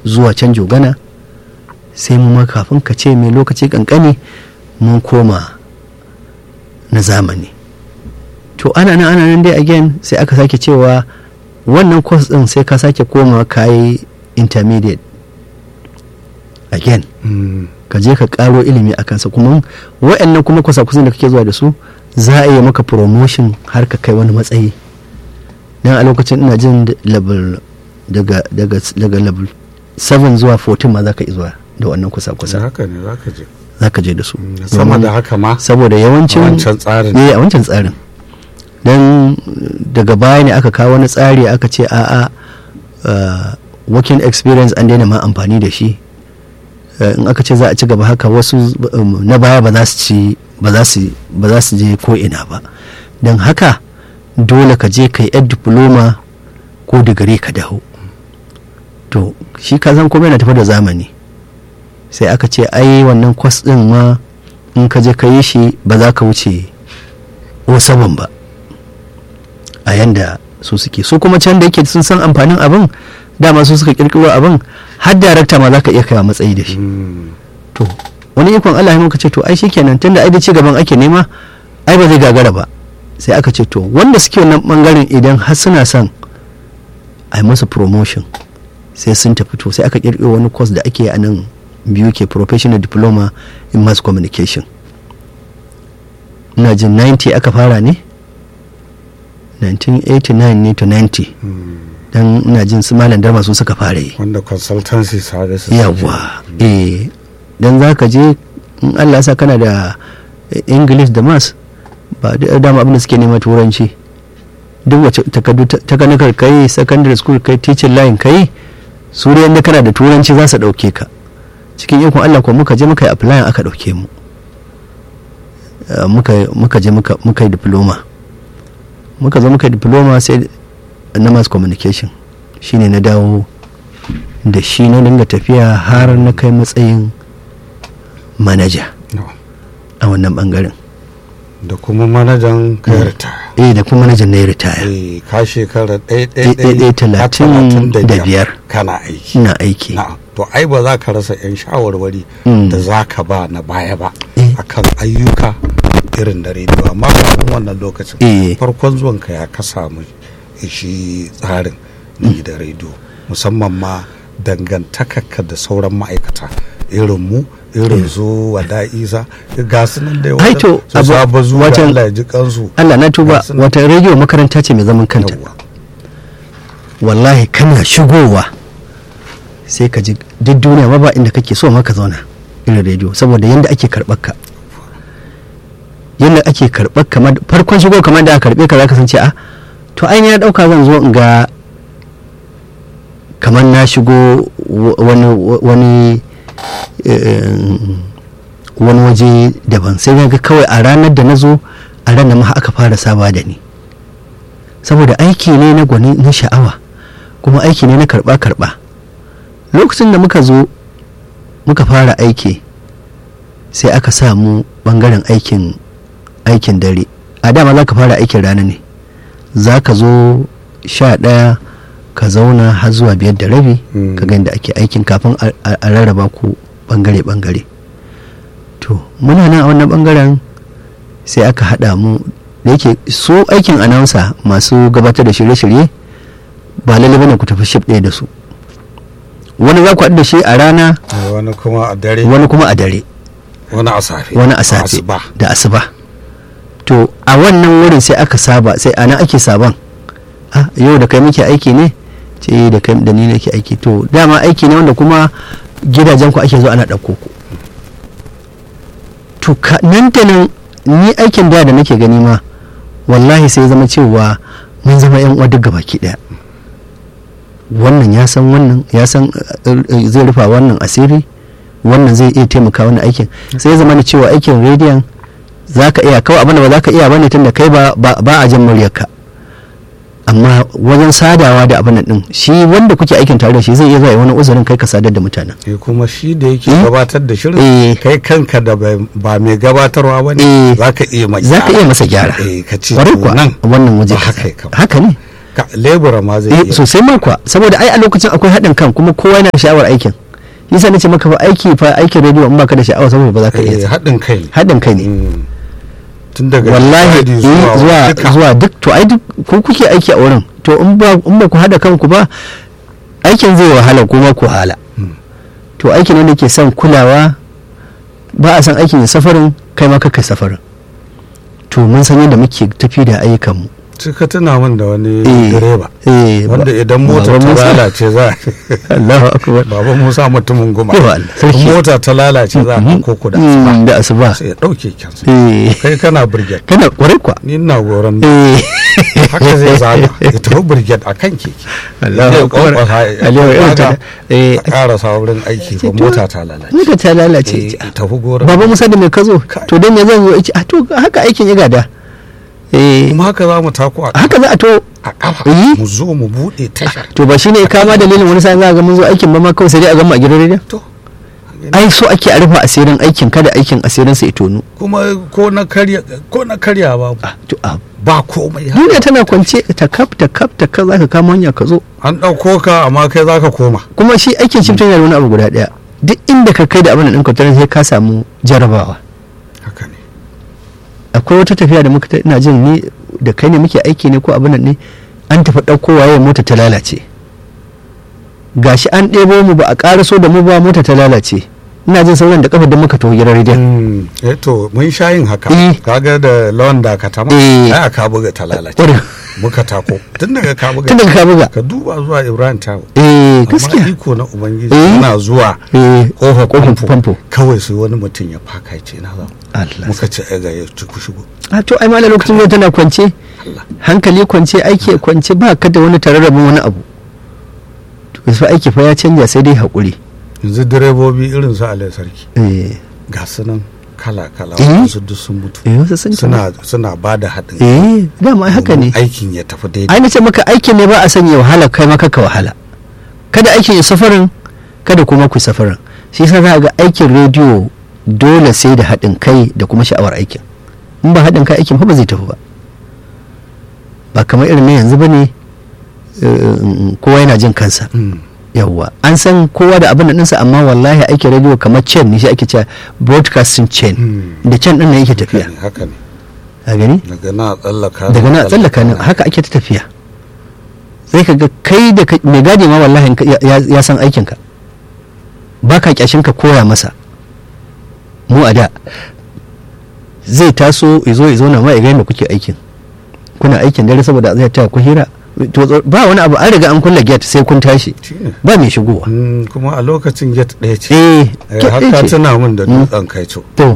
zuwa can jogana sai mu ma kafin ka ce mai lokaci kankani mun koma na zamani to ana nan ana nan dai again sai aka sake cewa wannan course din sai ka sake koma ka yi intermediate again Mm. ka je ka karo ilimi a kansa kuma wa'annan kuma kwasa-kwasan da kake zuwa da su za a yi maka promotion har ka kai wani matsayi dan a lokacin ina jin da- level daga daga daga level 7 zuwa 14 ma za ka iya zuwa da wannan kwasa-kwasa haka ne za ka je za ka je da su Mm, sama da haka ma saboda yawancin a wancan tsarin. eh a wancan tsarin don daga baya ne aka kawo wani tsari aka ce a'a uh, working experience an daina ma amfani da shi Uh, in aka ce za a ci gaba haka wasu um, na baya ba za su ci ba za su ba za su je ko ina ba don haka dole ka je ka yi yar diploma ko digiri ka dawo to shi ka san kuma yana tafi da zamani sai aka ce ai wannan kwas din ma in ka je ka yi shi ba za ka wuce o saman ba a yanda su suke su kuma can da yake sun san amfanin abin dama su suka kirkiro abin har darakta ma za ka iya kaiwa matsayi da shi Mm. to wani ikon Allah ya muka ce to ai shikenan tunda ai da ci gaban ake nema ai ba zai gagara ba sai aka ce to wanda suke wannan bangaren idan har suna son a yi masa promotion sai sun tafi to sai aka kirkiro wani course da ake yi a nan biyu ke professional diploma in mass communication ina jin 90 aka fara ne 1989 ne to 90 Mm. dan ina jin su malam darma su suka fara yi wanda consultancy services yawa eh dan za ka je in allah ya sa kana da english da mass ba da dama abin da suke nema turanci duk wace takardu takanikar kai secondary school kai teaching line kai su da yadda kana da turanci za su dauke ka cikin ikon allah ko muka je muka yi apply aka dauke mu Eh, muka muka je muka muka yi diploma muka zo muka yi diploma sai na mass communication shine na dawo da shi na dinga tafiya har na kai matsayin manaja No. a wannan bangaren da kuma manajan kayarta eh da kuma manajan na ya ritaya eh ka shekara ɗaya Eh, eh, eh, talatin da biyar. kana aiki ina aiki na'am to ai ba za ka rasa 'yan shawarwari Mm. da za ka ba na baya ba Eh. akan ayyuka irin da rediyo amma kafin wannan lokacin Eh. farkon zuwan ka ya ka samu shi tsarin na gidan rediyo musamman ma dangantakarka da sauran ma'aikata irin mu irin su wada isa ga su nan da Ai, to, su abu- saba zuwa watan- Allah ya ji kansu Allah na tuba Ga su nan. wata rediyo makaranta ce mai zaman kanta Yawwa. wallahi kana shigowa sai ka ji duk duniya ma ba inda kake so ma ka zauna irin rediyo saboda yadda ake karɓar ka yadda ake karɓar kamar farkon shigo kamar da aka karɓe ka zaka san ce a to ai ya ɗauka zan zo in ga kamar na shigo wa- wani wani eh, wani waje daban sai na ga kawai a ranar da na zo a ranar ma aka fara saba da ni saboda aiki ne na gwani na sha'awa kuma aiki ne na karba karba lokacin da muka zo muka fara aiki sai aka samu bangaren aikin aikin dare a dama za ka fara aikin rana ne za ka zo sha ɗaya ka zauna har zuwa biyar da rabi Mm. ka ga yadda ake aikin kafin a- a a rarraba ku bangare-bangare to muna nan a wannan bangaren sai aka haɗa mu da yake su aikin announcer masu gabatar da shirye-shirye ba lalle bane ku tafi ship ɗaya da su wani za ku haɗu da shi a rana wani kuma a dare wani kuma a dare wani a safe wani a safe asuba da asuba to a wannan wurin sai aka saba sai ana ake saban ah yau da kai muke aiki ne ce da kai da ni nake aiki to dama aiki ne wanda kuma gidajen ku ake zo ana ɗauko ku to ka nan da nan ni aikin da da nake gani ma wallahi sai zama cewa mun zama yan uwa duk gabaki daya wannan ya san wannan ya san eh, eh, zai rufa wannan asiri wannan zai iya taimaka wannan aikin sai ya zama da cewa aikin rediyon za ka iya kawai abinda ba za ka iya bane tun da kai ba ba ba a jin muryarka amma wajen sadawa da abin nan din shi wanda kuke aikin tare da shi zai iya zuwa ya wani uzurin kai ka sadar da mutanen eh kuma shi da yake Eh? gabatar da shirin Eh. kai kanka da bai- ba mai gabatarwa ba Eh. ne za ka iya mai za ka iya masa gyara eh ka ce Kwarai to kuwa nan wannan waje ba kaza. haka ya kamata. haka ne Ka- lebura ma zai eh iya sosai ma kuwa saboda ai a lokacin akwai haɗin kan kuma kowa yana da sha'awar aikin yasa nace maka fa aiki fa aikin rediyo in baka da sha'awa saboda ba za ka Eh, iya haɗin kai ne haɗin kai ne Mm. tun daga wallahi Friday eh, zuwa duka. zuwa duk to ai duk ku kuke aiki a wurin to in ba in ba ku haɗa kanku ba aikin zai wahala kuma ku hala Mm. to aikin wanda ke son kulawa ba a san aikin ya safarin kai ma kai safarin to mun san yadda muke tafi da ayyukanmu sai ka tuna min da wani Eh, direba eh, wanda ba- idan mota Baba ta Musa. lalace za Allahu akbar baba musa mutumin goma Yawa Allah, sarki. In mota ta lalace za a ɗauko ku da asuba Mm, da asuba sai ya ɗauke kyansa eh kai kana brigade kana kwarai kwa ni ina goron eh haka zai zaga ya tafi brigade a kan keke Allahu Zai akbar. kwankwasa ya Aliyu, irin ta- zaga, eh. a ƙarasa wurin aiki ba mota ta lalace Muka ta Eh, lalace ya tafi goron baba musa da mai ka zo Kai. to dan ya zan zo ice a to haka aikin ya gada eh kuma haka za mu tako a haka za a to a ƙafa Eh. mu zo mu buɗe tashar to ba shine kama dalilin wani sa'in za ga mun zo aikin ba ma kawai sai dai a gama a gidan rediyo to ai so ake a rufe asirin aikin kada aikin asirin sa ya tonu kuma ko na karya ko na karya ba Ah, to a ba komai duniya tana kwance ta kaf ta kaf ta kaf zaka kama hanya ka zo an ɗauko ka amma kai za ka koma kuma shi aikin shifting yana da wani abu guda daya duk inda ka kai da abin da ɗin kwatarar sai ka samu jarabawa haka ne akwai wata tafiya da muka ta- ina jin ni da kai ne muke aiki ne ko abin nan ne an tafi ɗauko waye mota ta lalace gashi an ɗebo mu ba a ƙaraso da mu ba mota ta lalace ina jin sauran da kafa da muka taho gidan rediyon eh to mun sha yin haka Eh. kaga da lawan da ka tama Eh. ai aka buga ta lalace Ƙwarai. muka tako tun daga ka buga tun daga ka buga ka duba zuwa Ibrahim Tawo eh amma gaskiya iko na ubangiji Eh. yana zuwa eh kofar kofar famfo famfo kawai sai wani mutum ya faka ya ce na za Allah muka ce ai ga ya ci ku shigo a to ai malam lokacin da tana kwance Allah hankali kwance aiki kwance ba ka da wani tararrabin wani abu to fa aiki fa ya canja sai dai haƙuri yanzu direbobi irin su Alai Sarki eh ga su nan kala kala Eh. wasu duk sun mutu eh wasu sun suna suna ba da haɗin kai eh dama ai haka ne domin aikin ya tafi daidai ai nace maka aikin ne ba a sanya wahala kai maka ka wahala kada aikin ya safarin kada kuma ku safarin shi yasa za ga aikin rediyo dole sai da haɗin kai da kuma sha'awar aikin in ba haɗin kai aikin fa ba zai tafi ba ba kamar irin na yanzu ba ne kowa yana jin kansa Mm. yawwa an san kowa da abin da ɗinsa amma wallahi aikin rediyo kamar chain ne shi ake cewa broadcasting chain Mm. da chain ɗin nan yake haka tafiya ne haka ne a gani daga na tsallaka daga na tsallaka nan haka ake ta tafiya sai ka ga kai da ka- mai gadi ma wallahi in ka- ya- ya ya san aikinka ba ka kyashin ka koya masa mu a da zai taso izo izo na ma ya ga yadda kuke aikin kuna aikin dare saboda zai ta ku hira to tso- ba wani abu an riga an kulle gate sai kun tashi shine ba mai shigowa Mm, kuma a lokacin get ɗaya ce eh Eh, gate har ɗaya ka ce. tuna min da Mm. dutsen kai co to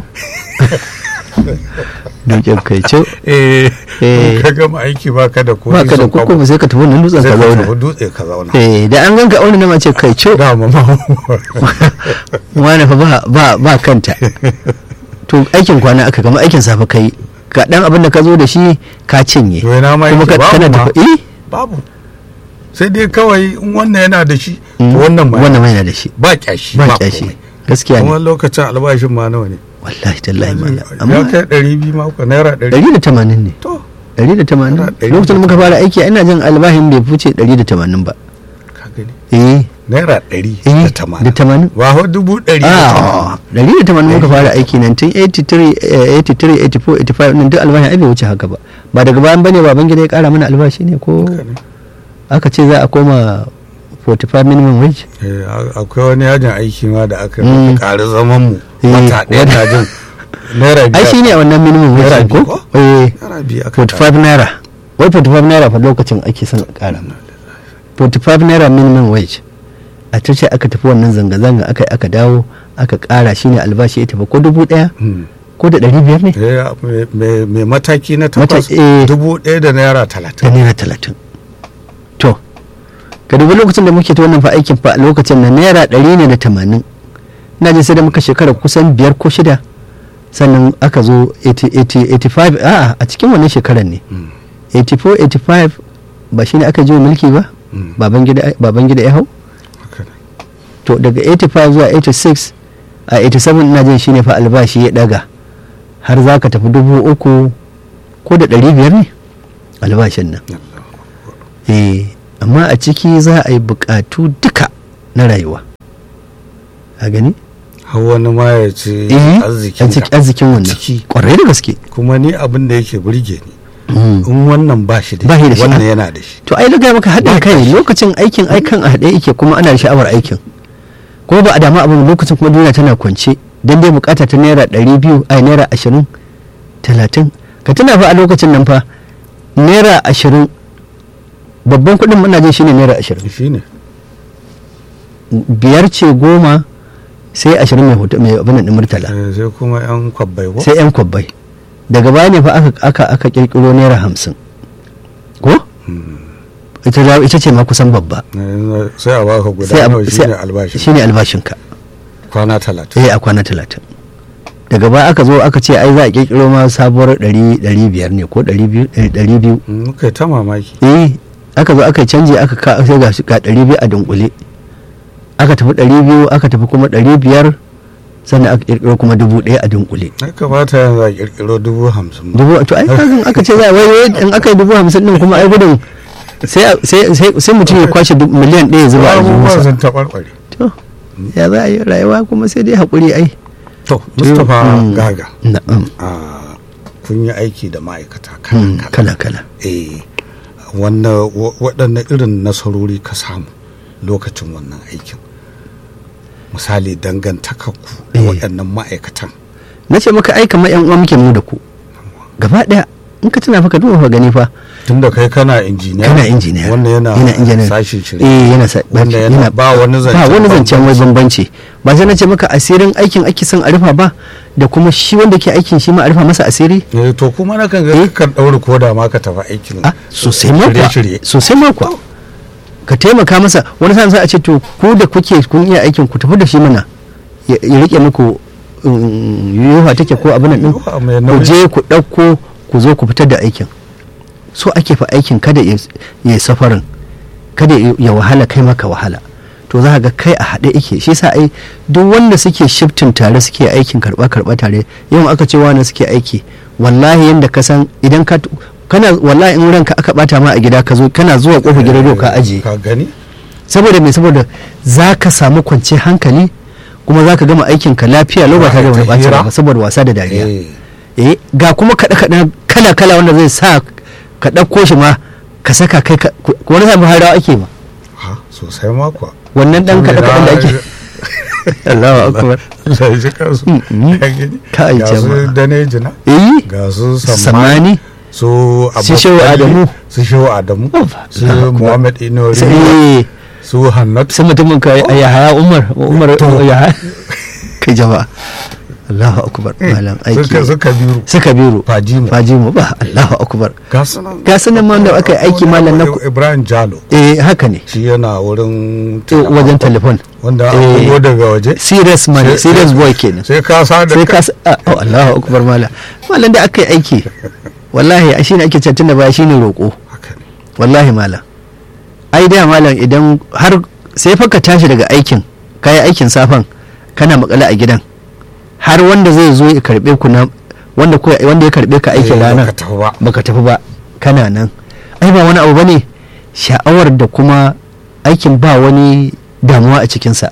dukin kai ce eh Eh. ka gama aiki ba ka da ko ba ka da nisan kwabo. kuku sai ka tafi wannan dutsen sai ka ka zauna tafi dutse ka zauna eh da an ganka aure na mace kai ce da ma ma wani fa ba ba ba kanta to aikin kwana aka kama aikin safe kai ga dan abin da ka zo da shi ka cinye to ina ma kuma yake ka babu kana ma tafi eh babu sai dai kawai in wannan yana da shi to Mm, wannan ma wannan mai da shi ba kyashi ba ba kyashi komai gaskiya kuma ne lokacin albashin ma nawa ne wallahi tallahi mala ya amma kai ɗari biyu ma ko naira ɗari 180 ne to 180 Naira ɗari lokacin da muka fara aiki ina jin albahin bai fice 180 ba ka gani eh naira ɗari eh da da tamanin 80 ba ho dubu ɗari da tamanin ah 180 muka fara aiki 1983 83 84 85 nan duk albahin ai bai wuce haka ba ba daga bayan bane baban gida ya kara mana albashi ne ko Haka ne. aka ce za a koma 45 minimum wage Eh, a- akwai wani yajin aiki ma da aka Mm. ƙari zaman mu Eh, wata ɗaya wata- na jin naira ai biyar shi ne a wannan minimum Naira wage biyu ko ko? eh naira biyu aka 45 naira wai 45 naira fa lokacin ake son a kara 45 naira minimum wage a ta ce aka tafi wannan zanga-zanga aka yi aka dawo aka kara shine albashi ya tafi ko dubu daya Mm. ko da ɗari biyar ne Eh, mai- mai mai mataki na Mata- takwas eh. dubu ɗaya da naira da talatin naira talatin to ka dubi lokacin da muke ta wannan fa aikin fa a lokacin na naira ɗari ne da tamanin ina jin sai da muka shekara kusan biyar ko shida sannan aka zo 80 80 85 a'a a cikin wannan shekarar ne Mm. 84 85 ba shine aka ji mulki ba Mm. baban gida baban gida ya hau Haka ne. to daga 85 zuwa 86 a 87 ina jin shine fa albashi ya daga har za ka tafi dubu uku ko da ɗari biyar ne albashin nan eh amma a ciki za a yi bukatu duka na rayuwa a gani har wani ma ya ce eh arzikin arzik- arzikin wannan Ciki. kwarai da gaske kuma ni abin da yake burge ni Mm. in wannan ba shi da Ba shi da shi, wannan ah. yana da shi to ai daga maka haɗin kai lokacin aikin aikan a haɗe yake kuma ana da sha'awar aikin kuma ba a dama abin lokacin kuma duniya tana kwance dan dai bukata ta naira ɗari biyu ai naira ashirin talatin ka tuna fa a lokacin nan fa naira ashirin babban kuɗin muna jin shine naira ashirin shi ne biyar ce goma sai ashirin mai hoto mai abin nan ɗin murtala sai kuma yan kwabbai ko sai yan kwabbai daga baya ne fa aka aka aka kirkiro naira hamsin ko ita za- ita ce ma kusan babba Eh, sai a baka guda sai a- nawa sai- shine albashi shine albashinka kwana talatin eh a kwana talatin daga baya aka zo aka ce ai za a kirkiro ma sabuwar ɗari ɗari biyar ne ko ɗari biyu eh, ɗari biyu Mm, kai ta mamaki eh aka zo aka canji aka ka sai ga shi ga ɗari biyu a dunkule aka tafi ɗari biyu aka tafi kuma ɗari biyar sannan aka kirkiro kuma dubu ɗaya a dunkule ya kamata yanzu a kirkiro dubu hamsin ba. dubu to ai kazin aka ce za a wai wai in aka yi dubu hamsin din kuma ai gudun sai sai sai sai mutum ya kwashe dub- miliyan ɗaya ya zuba a abubuwan jihunsa sun taɓarɓare to ya za a yi rayuwa kuma sai dai haƙuri ai to mustapha Mm. gaga na'am a kun yi aiki da ma'aikata Mm, kala-kala kala kala eh wanda wa- waɗanne irin nasarori ka samu lokacin wannan aikin misali dangantakarku da Eh. waɗannan ma'aikatan na ce maka ai kamar yan uwa muke mu da ku gaba ɗaya in ka tuna fa ka duba fa gani fa tunda kai kana injiniya kana injiniya wanda yana, injiniya sashin shirye eh yana sa wanda yana ba wani zancen ba wani zancen wai bambanci ba sai na ce maka asirin aikin ake son a rufa ba da kuma shi wanda ke aikin shi ma a rufa masa asiri Eh, to kuma na kan ga Eh. kan ɗaure koda ma ka tafi aikin a sosai ma kuwa shirye-shirye sosai ma kuwa ka taimaka masa wani sa'an za a ce to ku da kuke kun iya aikin ku tafi da shi mana ya ya rike muku yiwuwa take ko abin nan din Yiwuwa mai ku nauyi. je ku ɗauko ku zo ku fitar da aikin so ake fa aikin kada ya ya yi safarin kada ya ya wahala kai maka wahala to za ka ga kai a haɗe ike shi sa ai duk wanda suke shiftin tare suke aikin karɓa karɓa tare yau aka ce wani suke aiki wallahi yanda ka san idan ka kana wallahi in ranka aka bata ma a gida ka zo kana zuwa kofar gidan rediyo ka ajiye ka gani saboda me saboda za ka samu kwanciyar hankali kuma za ka gama aikin ka lafiya lau ba tare da wani ɓacin rai ba saboda wasa da dariya eh eh ga kuma kaɗe kaɗe kala kala wanda zai sa ka ɗauko shi ma ka saka kai ka ku- wani samu harawa ake ma ha sosai ma kuwa wannan ɗan kaɗe kaɗen da ake Allahu akbar Allah ya ji kansu Mm, mm. Ka gani? Kai ga su jama'a. danejina eh ga su sammani samani su Su Shehu Abubakar, Adamu. su shehu adamu Ofa, su Allahu akbar. muhammad inori sai su hannatu sai mutumin ka ya haya umar umar To. ya haya kai jama'a Allahu akbar malam aiki suka suka biyu suka biro fajimu fajimu ba Allahu akbar ga su nan ga su nan ma wanda aka yi aiki malam na ku- ibrahim jalo eh haka ne shi yana wurin Eh, wajen telefon wanda Eh. an bugo daga waje serious man Sai- serious sai- boy kenan sai ka sa da sai ka sa ah, oh, Allahu akbar malam malam da aka yi aiki wallahi a shine ake cancin da baya shine roƙo haka ne wallahi malam ai da malam idan har sai fa ka tashi daga aikin kayi aikin safan kana makale a gidan har wanda zai zo ya karbe ku na wanda ko wanda ya karbe ka aikin Eh, rana baka tafi ba. baka tafi ba kana nan ai ba wani abu bane sha'awar da kuma aikin ba wani damuwa a cikinsa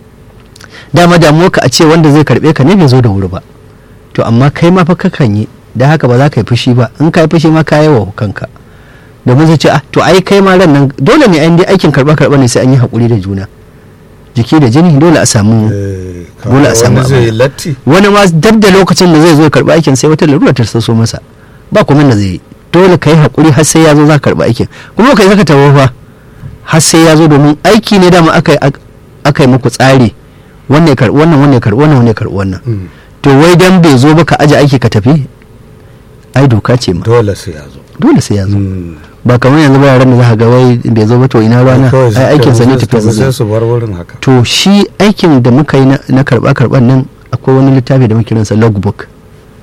dama damuwa ka a ce wanda zai karbe ka ne bai zo da wuri ba to amma kai ma fa kakan yi da haka ba za ka yi fushi ba in ka yi fushi ma ka yi wa kanka domin zai ce ah to ai kai ma ran nan dole ne an dai aikin karba karba ne sai an yi hakuri da juna jiki da jini dole a samu Eh, Dole a samu wani zai abin. latti wani ma dab da lokacin da zai zo ya karba aikin sai wata larura ta so masa ba kuma da zai yi dole ka yi hakuri har sai ya zo za ka karba aikin kuma kai zaka tawo fa har sai ya zo domin aiki ne dama aka aka yi muku tsari wannan ya karbi wannan wannan ya karbi wannan wannan ya karbi wannan Mm. to wai dan bai zo ba ka aje aiki ka tafi ai doka ce ma dole sai ya zo dole sai ya zo Mm. ba kamar yanzu ba yaran da za ka ga wai bai zo ba to ina rana Kawai ai aikin sa ne sai su tafi tafi sai zai su bar wurin haka to shi aikin da muka yi na- na karba karban nan akwai wani littafi da muke kiransa logbook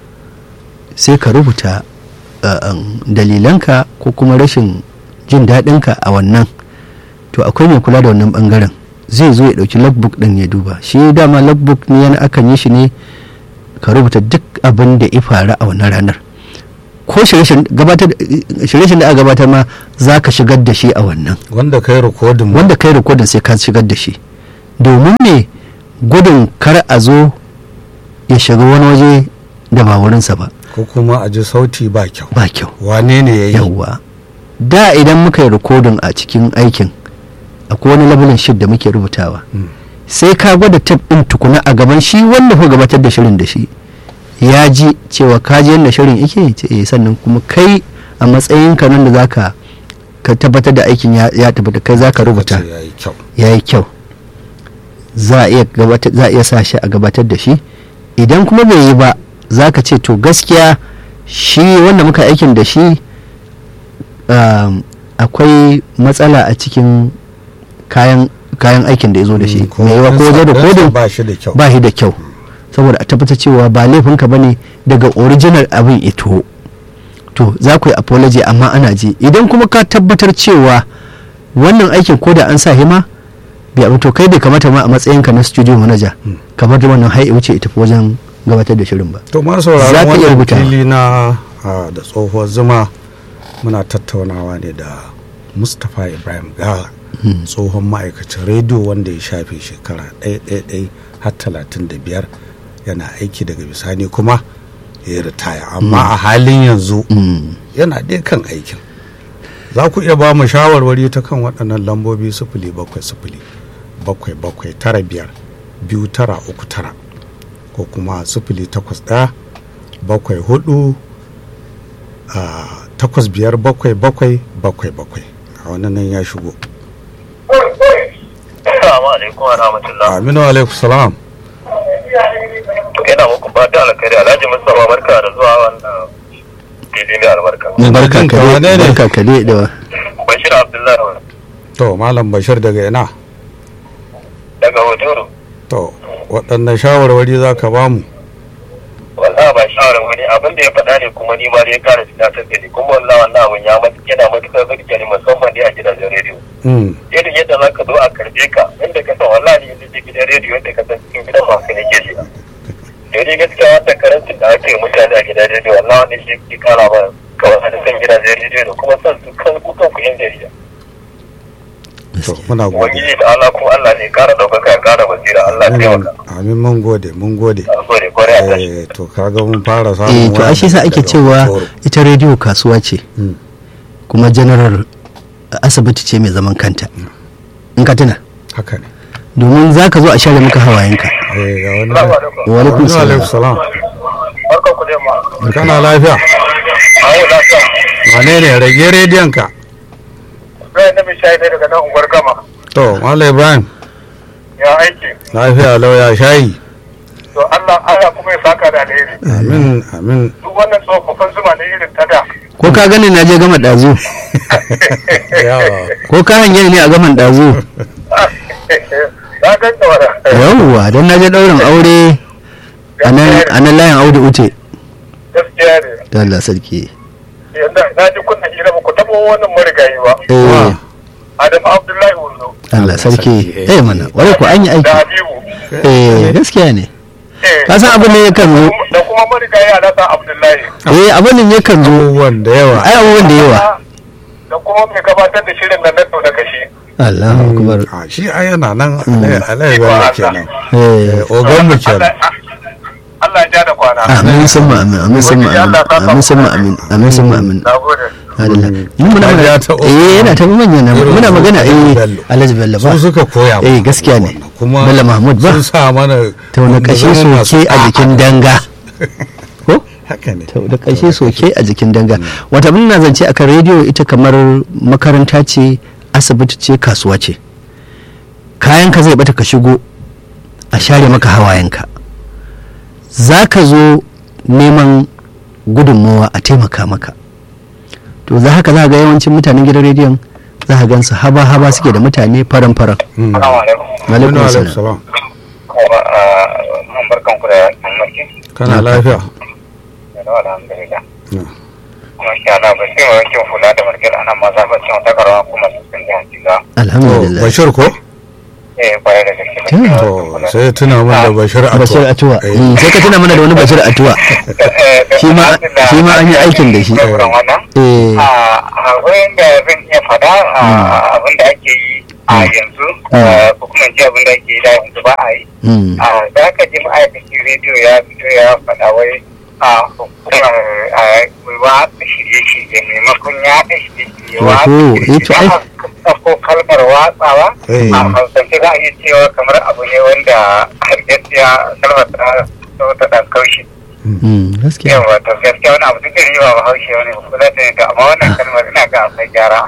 sai ka rubuta uh, um, dalilanka ko kuma rashin jin daɗinka a wannan to akwai mai kula da wannan bangaren zai zo ya ɗauki logbook ɗin ya duba shi dama logbook ne yana akan yi shi ne ka rubuta duk abin da ya faru a wannan ranar ko shirye-shiryen da aka gabatar ma za ka shigar da shi a wannan wanda kai rikodin wanda kai rikodin sai ka shigar da shi domin ne gudun kar a zo ya shiga wani waje da ba wurinsa ba ko kuma a ji sauti ba kyau ba kyau wane ne ya yi yawwa da idan muka yi rikodin a cikin aikin akwai wani labulin shid da muke rubutawa sai ka gwada tab ɗin tukuna a gaban shi wanda ku gabatar da shirin da shi ya ji cewa ka ji yadda shirin yake ce eh, sannan kuma kai a matsayin ka nan da zaka ka tabbatar da aikin ya ya tabbata kai zaka rubuta ya yi kyau ya yi kyau za a iya gabatar za a iya sa shi a gabatar da shi idan kuma bai yi ba za ka ce to gaskiya shi wanda muka aikin da shi um, akwai matsala a cikin kayan kayan aikin da ya zo da shi ko mai yawa ko wajen ɗansa rikodin ba shi da kyau ba shi da kyau saboda a tabbatar cewa ba laifinka ba ne daga original abin ito to za ku yi apology amma ana ji idan kuma ka tabbatar cewa wannan aikin ko da an sa hima bai abu to kai bai kamata ma a matsayinka na studio manager kamar da wannan hai wuce ita fi wajen gabatar da shirin ba to ma Za sauraron ka iya wannan rubuta. fili na ah, da tsohuwar zuma muna tattaunawa ne da mustapha ibrahim gala tsohon ma'aikacin rediyo wanda ya shafe shekara ɗaya har talatin da biyar yana aiki daga bisani kuma ya ritaya amma a halin yanzu Mm. yana dai kan aikin za ku iya ba mu shawarwari ta kan waɗannan lambobi sifili bakwai sifili bakwai bakwai tara biyar biyu tara uku tara ko kuma sifili takwas ɗaya bakwai hudu a takwas biyar bakwai bakwai bakwai bakwai a wannan nan ya shigo Assalamu alaikum wa rahmatullah. aminu alaikum salam Ina muku fata alkhairi Alhaji Mustapha barka da zuwa wannan fili mai albarka. barka Jinka kare wane ne? barka kare da Bashir Abdullahi to malam bashir daga ina daga Hotoro. to waɗannan shawarwari za ka ba mu Wallahi ba shawarar wani abin da ya faɗa ne kuma ni ma dai ya kara tunatar da ni kuma wallahi wannan abin ya matu yana matuƙar burge ni musamman dai a gidajen rediyo. Mm, Irin yadda za ka zo a karɓe ka inda ka san wallahi yanzu je gidan rediyo yadda ka san cikin gidan masu ne ke shiga. Da dai gaskiya wannan karancin da ake mutane a gidan rediyo wallahi wani shi ke kara ba kawai a san gidajen rediyo da kuma san su kan ku kan ku yan jarida. to muna gode Ubangiji da Allah kuma Allah ne kara ɗaukaka ya kara basira Allah ya amin taimaka. amin mun gode mun gode Na gode kwarai a tashi. Eh, to kaga mun fara eh samun to ashe sa ake daga cewa Hotoro. ita rediyo kasuwa ce Mm. kuma general asibiti ce mai zaman kanta in ka tuna haka ne domin za ka zo a share maka hawayenka eh ga wani Assalamu alaikum. wa alaikum Wa salam alaikum salam Barkan ku da yamma. kana lafiya Ayo lafiya. wane ne rage rediyon ka Zai na mishayi ne daga nan unguwar gama. to malam ibrahim Ya aiki. lafiya lauya shayi To Allah Allah kuma ya saka da alheri. amin amin Duk wannan tsofaffin zuma ne irin ta da. ko ka gani na je gama ɗazu yawa ko ka hanyar ne a gaman ɗazu Na ganta wada. yawwa don na je ɗaurin aure a nan a nan layin audu ute Gaskiya ne. da Allah sarki Yanda na ji kunna hira ba ku taɓa wannan marigayi ba. eh Adam Abdullahi Wando. Allah sarki sarki, eh mana wani ko an yi Da aiki Habibu. eh gaskiya ne Eh, ka san abin ne yakan zo Da kuma marigayi Alhassan Abdullahi. eh abin ne yakan zo abubuwan da yawa ai abubuwan da yawa Da kuma mai gabatar da shirin nan na da kashi. Allahu akbar a shi a yana nan alayi bello kenan eh ogan mu kenan Allah ya ja da kwana. amin sun amin amin sun amin amin sun amin amin sun amin Na gode. Adalla. Mun muna Hajiya magana ta eh yana ta manyan nan Irin muna su magana Alhaji eh Bello. Alhaji Bello ba su suka koya eh mana gaskiya ne wannan. kuma Bello Mahmud ba sun sa mana ta wani kashe mu zama masu soke a jikin danga ko haka ne ta da kashe soke a jikin danga wata mun na zance akan rediyo ita kamar makaranta ce asibiti ce kasuwa ce kayan ka zai bata ka shigo a share maka hawayenka za ka zo neman gudunmawa a taimaka maka to za haka za ga yawancin mutanen gidan rediyon za ka gansu haba haba suke da mutane faran faran Mm. Assalamu alaikum. alaikum Aminu salam alaikum salam Kuma an barkan ku da annaki. kana lafiya Da alhamdulillah. Mm. Kuma shi ana ba sai wankin hula da markar ana ma za ba cin wata karawa kuma su sun jihar jiga. To, alhamdulillah bashir ko eh kwarai da gaske to sai ya tuna min da bashir atuwa bashir atuwa Eh, Mm, sai ka tuna mana da wani bashir atuwa shi ma shi ma an yi aikin da shi wannan eh a wurin da zan iya fada abin da ake yi a yanzu Mm. ko kuma ji abin da ake yi da yanzu ba a yi mm, a za ka ji ma'aikacin rediyo ya fito ya faɗa wai a hukumar a watsa shirye-shirye maimakon ya ɗa shirye-shirye Wato, eh, to ai- watsa ko kalmar watsawa Eh. a hausance za a iya cewa kamar abu ne wanda har gaskiya kalmar ta ta ɗan kaushi mm, gaskiya yawa to gaskiya wani abu duk da riba ba haushe wani ba za ta yi to amma wannan kalmar ina ga akwai gyara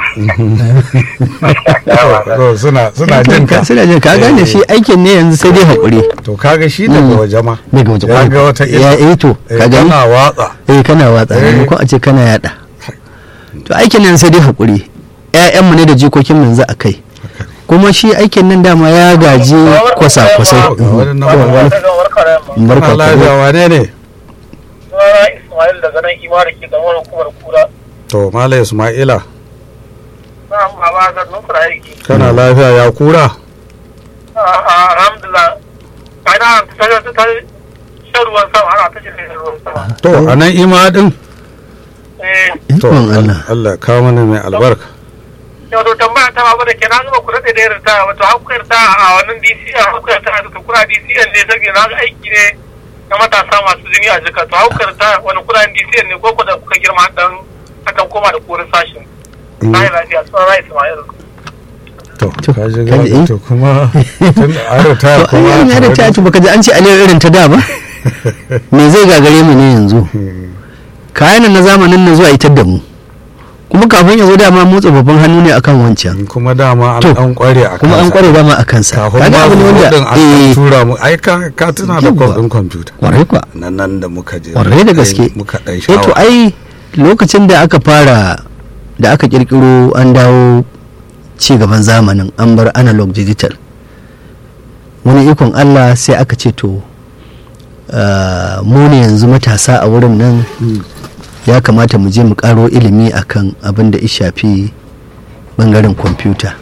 to suna suna jin ka suna jin ka gane shi aikin ne yanzu sai dai haƙuri to kaga shi daga Mm. waje ma daga waje ya ga wata ya eh to Eh, ka gani kana watsa eh kana watsa Eh. maimakon a ce kana yada to aikin nan sai dai haƙuri ƴaƴanmu ne da jikokin mu yanzu a kai kuma shi aikin nan dama ya gaji kwasa-kwasai Ga wani nan Yawa, wani- kana barka lafiya ka wane ne Sunana Ismail daga nan Imara ke gamar hukumar kura. to mala ismaila Na baba ga nufura aiki. kana lafiya ya kura Alhamdulillah. Ana ta ta ta shan ruwan sama ana ta shi ruwan sama. to a nan ima din Eh, to ikon Allah Allah ka mana mai albarka yau to tambaya ta babu da ke na zuba ku daɗe da irin ta wato hakkar ta a wannan DC a hakkar ta da kura DCN ne saboda na ga aiki ne na matasa masu jini a jika to hakkar ta wani kura DCN ne ko ku da kuka girma dan akan koma da korin sashin. Na yi lafiya sunana Ismail. to To, ka ji kaji, gaba eh. to kuma tun da an ritaya to an yi da ta ci baka ji an ce aliyar irin ta da ba me zai gagare mu ne yanzu kayan nan na zamanin nan zuwa itar da mu kuma kafin ya zo dama motsa babban hannu ne akan wancan kuma dama an To, an kware a kuma an kansa. kware dama a kansa kafin kaga ma abu ne su wanda din an eh tura mu ai ka ka tuna da Yawwa. kwafin kwamfuta kwarai kwa nan nan da muka je kwarai da muka gaske yi- muka dan eh to shawa ai lokacin da aka fara da aka kirkiro an dawo ci gaban zamanin an bar analog digital wani ikon Allah sai aka ce to ah, mu ne yanzu matasa a wurin nan ya kamata mu je mu karo ilimi akan abin da ya shafi bangaren kwamfuta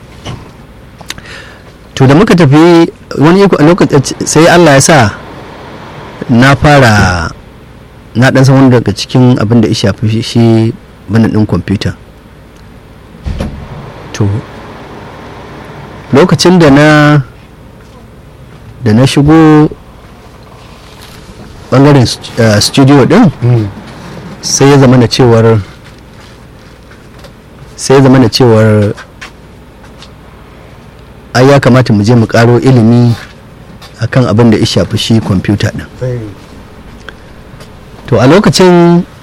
to da muka tafi wani iko a lokacin sai Allah ya sa na fara na dan san wani daga cikin abin da ya shafi shi- shi bana din kwamfuta to lokacin da na da na shigo bangaren st- eh, studio din Mm. sai ya zama da cewar sai ya zama da cewar ai ya kamata mu je mu karo ilimi akan abin da ya shafi shi kwamfuta din Sai- to a lokacin